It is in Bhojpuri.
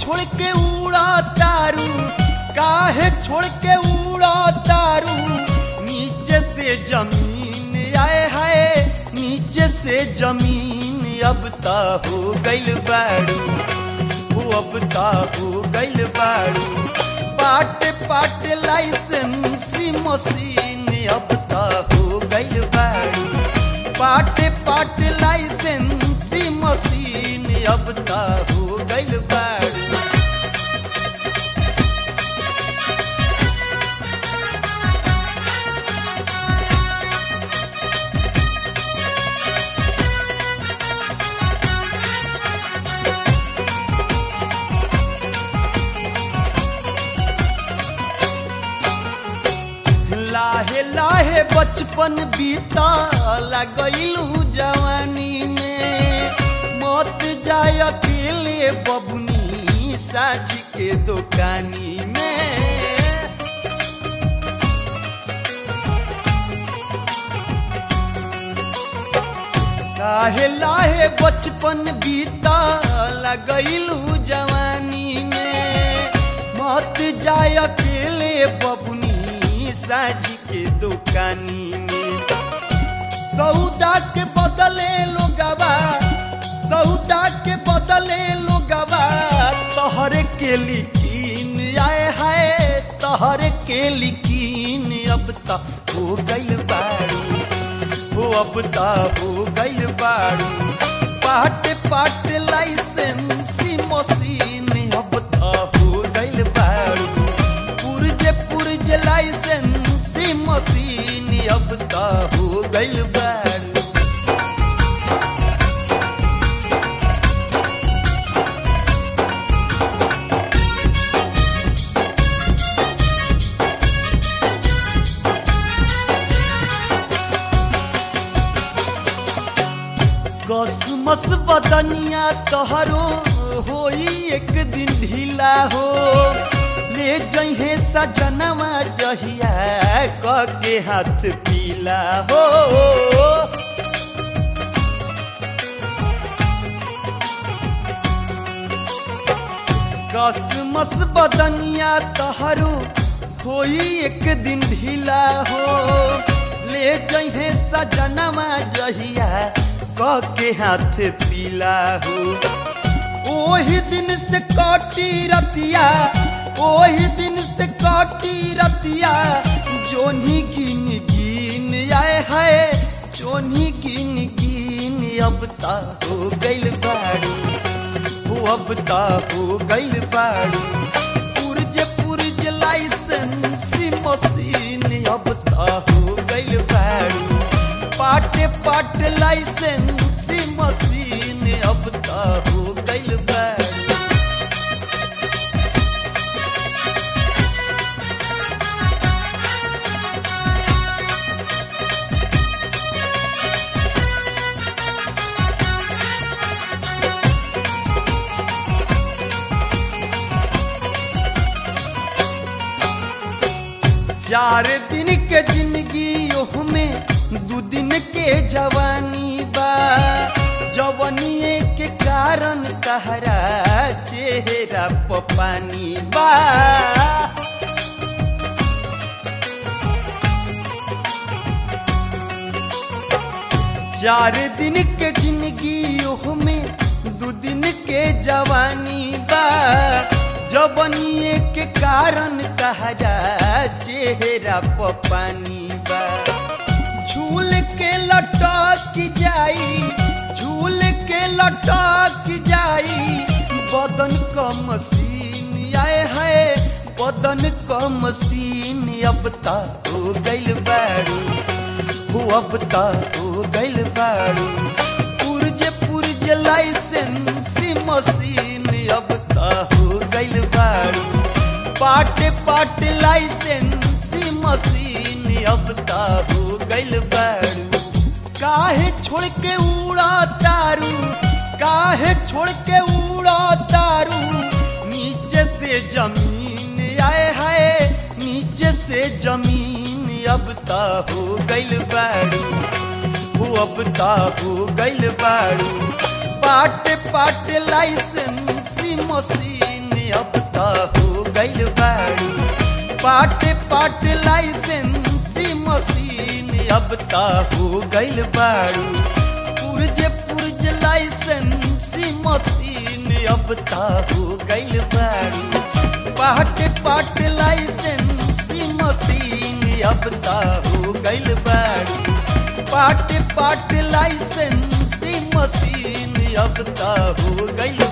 छोड़ के उड़ा तारू काहे छोड़ के उड़ा तारू नीचे से जमीन आए हाय नीचे से जमीन अब ता हो गइल बाड़ू हो अब ता हो गइल बाड़ू पाट पाट लाइसेंसी मशीन अब ता हो गइल बाड़ू पाट पाट लाइसेंसी मशीन अब ता हो गइल बाड़ू लाहे लाहे बचपन बीता लगैलू जवानी में मत जाय अकेले बबुनी साझ के दुकानी में लाहे लाहे बचपन बीता लगैलू जवानी में मत जाय अकेले बबुनी साझ के दुकानी में सौदा के बदले लोगवा सौदा के बदले लोगवा तहरे के लिखीन आए हाय तहरे के लिखीन अब तक हो गइल बारू हो अब ता हो गइल बारू पाट पाट लाइसेंसी मशीन अब ता हो गइल बारू पुरजे पुरजे लाइसेंसी मशीन अब ता हो गइल बारू कसमस बदनिया तोहरो होई एक दिन ढीला हो ले जहे सजनवा जहिया क के हाथ पीला हो कसमस बदनिया तोहरो होई एक दिन ढीला हो ले जहे सजनवा जहिया क के हाथ पीला हो ओही दिन से कटी रतिया ओही दिन से कटी रतिया जोनी गिन गिन आए है जोनी गिन गिन अब ता हो गइल बाड़ू हो अब ता हो गइल बाड़ू पुरज पुरज लाइसेंसी मशीन अब ता हो गइल बाड़ू पाटे पाट लाइसेंसी मशीन अब ता हो गइल बाड़ू चार दिन के जिंदगी ओह में दू दिन के जवानी बा जवनिए के कारण तहरा चेहरा प पानी बा चार दिन के जिंदगी ओह में दू दिन के जवानी बा जवनिए के कारण तहरा चेहरा प पानी बा झूल के लटक जाई झूल के लटक जाई बदन क मशीन आए है बदन क मशीन अब ता हो गइल बारू हो अब ता हो गइल बारू पुरज पुरज लाइसेंसी मशीन अब ता हो गइल बारू पाट पाट लाइसेंसी मशीन अब ता हो गइल बारू काहे छोड़ के उड़ा तारू काहे छोड़ के उड़ा तारू नीचे से जमीन आए हाय नीचे से जमीन अब ता हो गइल बारू हो अब ता हो गइल बारू पाट पाट लाइसेंसी मशीन अब ता हो गइल बाड़ू पाटे पाट लाइसेंसी मशीन अब ता हो गइल बाड़ू पुरजे पुरज लाइसेंसी मशीन अब ता हो गइल बाड़ू पाटे पाट लाइसेंसी मशीन अब ता हो गइल बाड़ू पाट पाट लाइसेंसी मशीन अब ता हो गइल